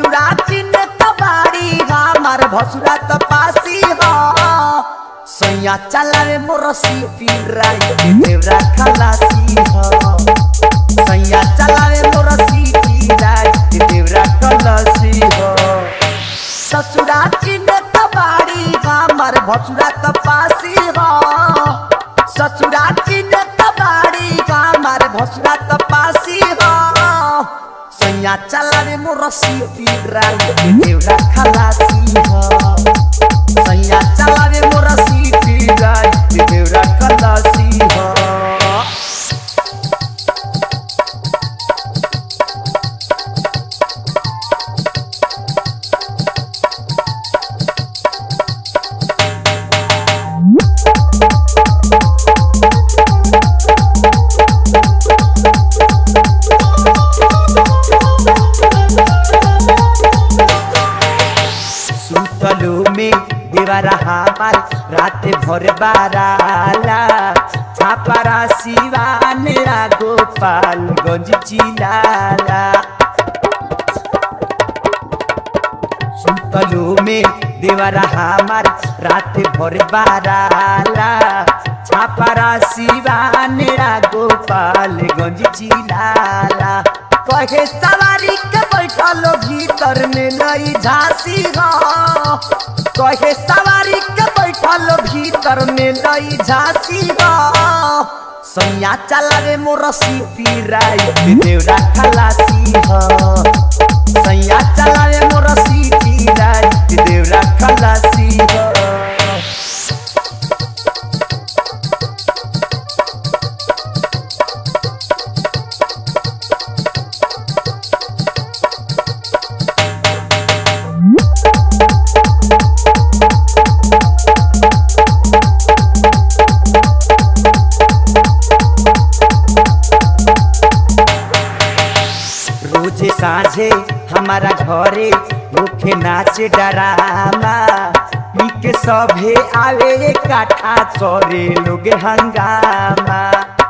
ससुरा चिन कबाड़ी हमार भसुरा त पासी हो सैया चलावे मोर सीटी राइट देवरा खलासी हो सैया चलावे मोर सीटी राइट देवरा खलासी हो ससुरा चिन कबाड़ी हमार भसुरा त पासी हो ससुरा चिन कबाड़ी हमार भसुरा त पासी हो सैया चलावे मोर सीटी राइट देवरा खलासी हो सैया चलावे मोर सीटी राइट देवरा खलासी हो सुतलो में देवरा हमार रात भर बाराला छापारा सिवान गोपालगंज चिलाला सुतलो में देवरा हमार रात भर बाराला छापारा सिवान गोपालगंज चिलाला कहे सवारी के बैठल भीतर में लई झांसी हो कहे सवारी के बैठल भीतर में लई झांसी हो सैया चलावे मोर सीटी राइट देवरा खलासी हो सैया चलावे मोर सीटी राइट देवरा खलासी हो रोजे साझे हमारा घरे मुखे नाच डरामा पी के सभे आवे काठा करे लोग हंगामा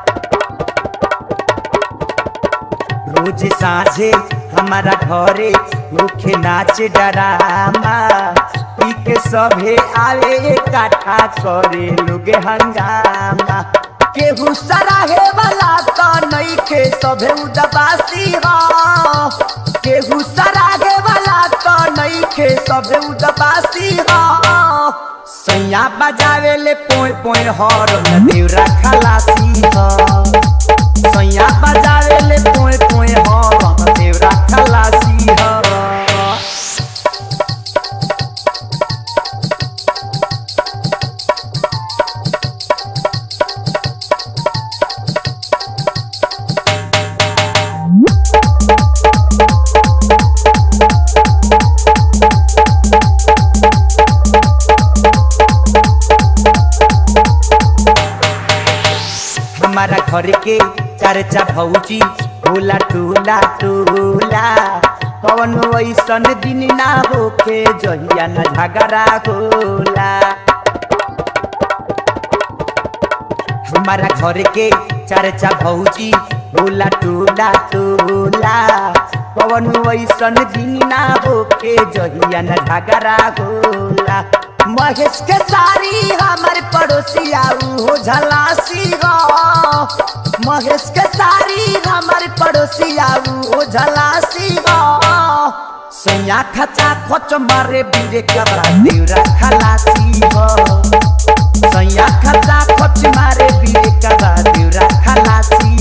रोज साझे हमारा घरे मुखे नाच डरामा पी के सभे आवे काठा करे लोग हंगामा केहू सराहे वाला तो नहीं के सभे उदबासी हो केहू सराहे वाला तो नहीं के सभे उदबासी हो सैया बजावे ले पोय पोय हर देवरा खलासी हो सैया बजावे ले पोय पोय हर देवरा खलासी हो हमारा घर के चर्चा भौजी होला टूला टूला कौन ऐसन दिन ना होखे जहिया न झगड़ा होला हमारा घर के चर्चा भौजी होला टूला टूला कौन ऐसन दिन ना होखे जहिया न झगड़ा होला महेश के सारी हमारे पड़ोसी आऊ हो झलासी हो महेश के सारी हमारे पड़ोसी आऊ हो झलासी हो सैया खचा खोच मारे बीरे कबरा देवरा खलासी हो सैया खचा खोच मारे बीरे कबरा देवरा खलासी